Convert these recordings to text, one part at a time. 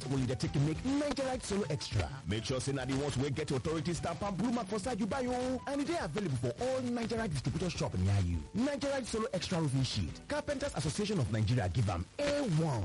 wey you dey take make nigerite solo extra make sure say na the ones wey get authority stamp and blue mark for side you buy o and e dey available for all nigerite distributor shop near you nigerite solo extra roofing sheet carpenters association of nigeria give am a1.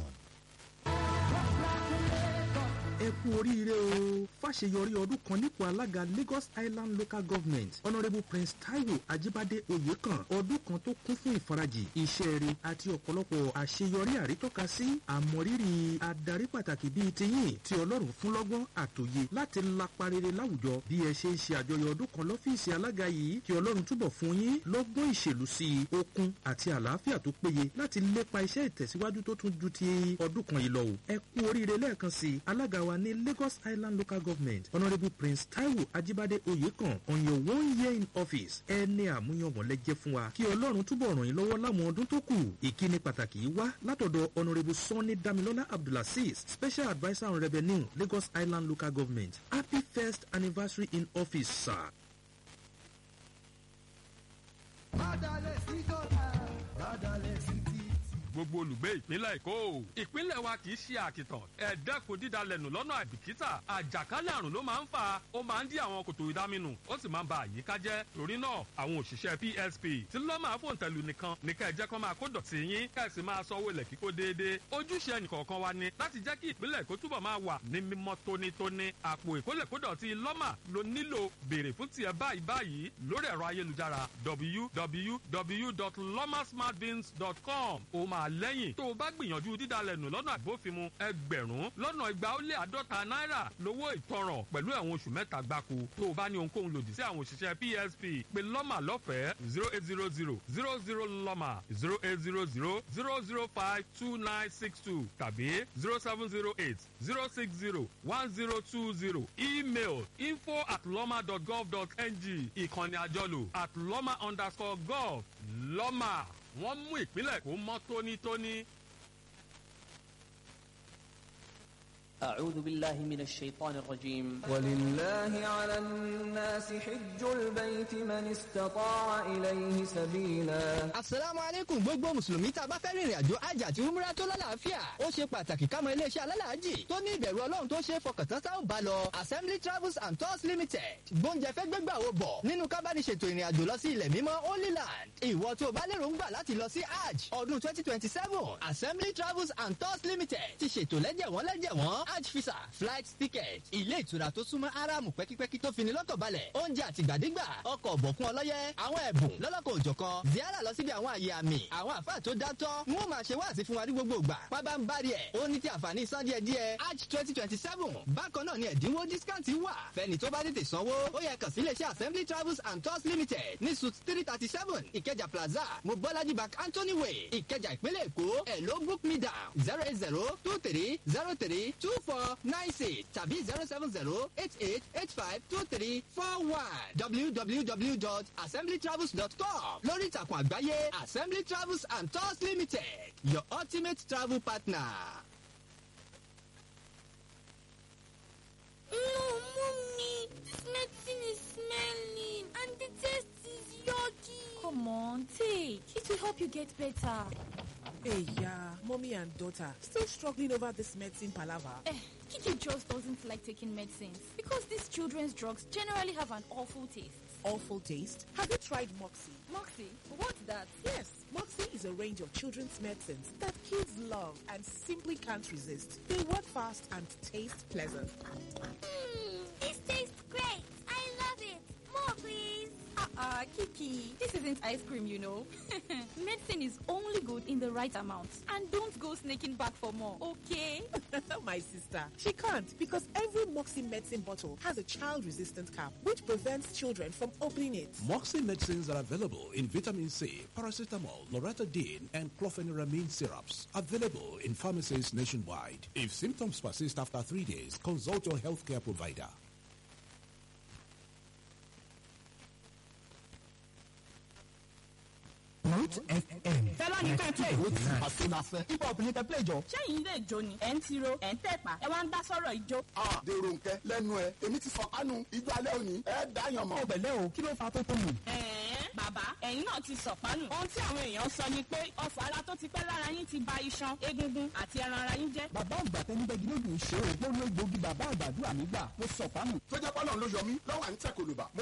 ẹ kú oríire o fàṣeyọrí ọdún kan nípò alága lagos island local government honourable prince taiwo ajibade oyekan ọdún kan tó kún fún ìfarajì iṣẹ́ rere àti ọ̀pọ̀lọpọ̀ àṣeyọrí àrítọ́ka sí àmọ̀rírì adarí pàtàkì bíi tiyín tí ọlọ́run fún lọ́gbọ́n àtòye láti lapa rere láwùjọ bí ẹ ṣe ń ṣe àjọyọ̀ ọdún kan lọ́fíìsì alága yìí kí ọlọ́run túbọ̀ fún yín lọ́gbọ́n ìṣèlú sí i okun àti àlàáfíà tó péye láti lépa iṣẹ́ ìtẹ̀síwájú tó tún ju ti ọdún kan yìí lọ o ẹ kú oríire lẹ́ẹ̀kan sí i alága wa ní lagos island local government honourable prince taiwo ajibade oyekan on your one year in office ẹni àmúyangàn lẹ́jẹ́ fún wa kí ọlọ́run túbọ̀ ràn yín lọ́wọ́ láwọn ọdún tó kù ìkíni pàtàkì yìí wá látọ̀dọ̀ honourable sanni damilola abdulaziz special adviser on revenue lagos island local government happy first anniversary in office sir. Bádàlẹ̀ sí dọ́là, bádàlẹ̀ sí títì. gbogbo olùgbé ìpínlẹ̀ èkó ìpínlẹ̀ wa kì í ṣe àkìtàn ẹ̀ẹ́dẹ́kun dídalẹ̀nù lọ́nà àìbìkítà àjàkálẹ̀ àrùn ló máa ń fà ó máa ń dí àwọn kòtò ìdáminù ó sì máa ń ba àyíká jẹ́ torí náà àwọn òṣìṣẹ́ psp tí lọ́ máa fòun tẹ̀lú nìkan ní ká ẹ jẹ́ kó máa kó dọ̀tí yín ká ẹ sì máa sanwó ilẹ̀ kíkó déédéé ojúṣe ẹnìkọ̀ọ̀kan wa ni láti jẹ́ kí ìpínlẹ̀ èkó túbọ̀ máa wà ní mímọ́ tónítóní àpò ìkólẹ̀kódọ̀tí lọ́mà ló nílò béèrè fún tiẹ̀ báyìí báyìí lórí ẹ̀rọ ayélujára www.lomasmartbins.com ó máa lẹ́yìn tó o bá gbìyànjú dídalẹ̀nù lọ́nà àgbófinmu ẹgbẹ̀rún lọ́nà igba ó lé àádọ́ta náírà lówó ìtanràn pẹ̀lú ẹ̀wọ̀n oṣù mẹ́ta gbáko tó o bá ní ohunkóhun lòdì sí àwọn òṣìṣẹ́ psp pé lọ́mà lọ́fẹ̀ẹ́ zero eight zero zero zero zero lọ́mà zero eight zero zero zero zero five two nine six two tàbí zero seven zero eight zero six zero one zero two zero email info at lọ́mà dot gov dot ng ìkànnì àjọlò at lọ́mà underscore gov lọ́mà wọ́n mú ìpínlẹ̀ kó mọ́ tónítóní. أعوذ بالله من الشيطان الرجيم ولله على الناس حج البيت من استطاع إليه سبيلا asalaamu aleykum gbogbo mùsùlùmí tá a bá fẹ́ rìnrìn àjò àjà àti umra tó lálàáfíà ó ṣe pàtàkì ká mọ iléeṣẹ́ alálàájì tó ní ìbẹ̀rù ọlọ́run tó ṣe é fọkàntán tá ò bá lọ assembly travels and tours limited gbóúnjẹ fẹ́ gbégbà wo bọ̀ nínú ká bá ní ṣètò ìrìn àjò lọ sí ilẹ̀ mímọ́ holy land ìwọ tó o bá lérò ń gbà láti lọ sí hajj ọdún twenty twenty seven assembly travels and tours limited ti ṣètò lẹ́jẹ̀wọ́n lẹ́jẹ̀wọ́n hajj visa flight ticket ilé ìtura tó súnmọ́ aráàmù pẹ́kípẹ́kí tó fini lọ́kàn balẹ̀ oúnjẹ àtìgbàdégbà ọkọ̀ ọ̀bọ̀kún ọlọ́yẹ àwọn ẹ̀bùn lọ́lọ́kọ̀ òjọ̀kan ziara lọ síbi àwọn àyè àmì àwọn àfáà tó dátọ́ ń wọ́n máa ṣe wáàsí fún wa ní gbogbo ìgbà pábá ń bá rí ẹ̀ ó ní ti àǹfààní san díẹ̀ díẹ̀ hajj twenty twenty seven bákan náà ni ẹ̀dínwó discount wà fẹ́ni tó bá tètè sanwó ó yẹ kàn sí iléeṣẹ́ assembly travels and tours limited ní suit three thirty seven ìkẹjà plaza mobolaji bank anthony way ìkẹjà ìpínlẹ̀ èkó ẹ̀ ló book me down zero eight zero two three zero three two four nine six tàbí zero seven zero eight eight eight five two three four one www.assemblytravels.com lórí ìtàkùn àgbáyé assembly travels and tours limited your ultimate travel partner. No, mommy, this medicine is smelling and the taste is yucky. Come on, take. It will help you get better. Hey, yeah, mommy and daughter still struggling over this medicine palaver. Eh, Kiki just doesn't like taking medicines because these children's drugs generally have an awful taste. Awful taste. Have you tried Moxie? Moxie, what's that? Yes, Moxie is a range of children's medicines that kids love and simply can't resist. They work fast and taste pleasant. Mmm, this tastes great. I love it. More, please. Uh-uh, Kiki, this isn't ice cream, you know. Medicine is only good in the right amount. And don't go sneaking back for more, okay? My sister, she can't because every Moxie medicine bottle has a child-resistant cap which prevents children from opening it. Moxie medicines are available in vitamin C, paracetamol, loratadine, and clofeniramine syrups. Available in pharmacies nationwide. If symptoms persist after three days, consult your healthcare provider. Root FM. fẹlá ní ká play. ó ti àfẹnafẹ. hip hop ní kẹ́ play jọ. sẹ́yìn ilé ìjó ni ẹ̀ ń tiro ẹ̀ ń tẹ̀pá ẹ wá ń dá sọ́rọ̀ ìjó. a dèrò nkẹ lẹnu ẹ èmi ti fọ kánú ijó alẹ́ òní ẹ dáyàn mọ́. ẹ pẹ̀lẹ́ o kí ló fa tó tó nù. ẹ̀ẹ́n bàbá ẹ̀yin náà ti sọ̀pánù. ohun tí àwọn èèyàn sọ ni pé ọfà ara tó ti pẹ́ lára yín ti ba iṣan egungun àti ẹran ara yín jẹ́. bàbá àgbà tẹnibẹ́gi lójú ìṣe òpó ló gbòógì bàbá àgbàdua mi gbà mo sọ̀pánù. tó jẹ́ pọ́lọ́n ló yọ mí lọ́wọ́ à ń tẹ̀ kòlùbà mo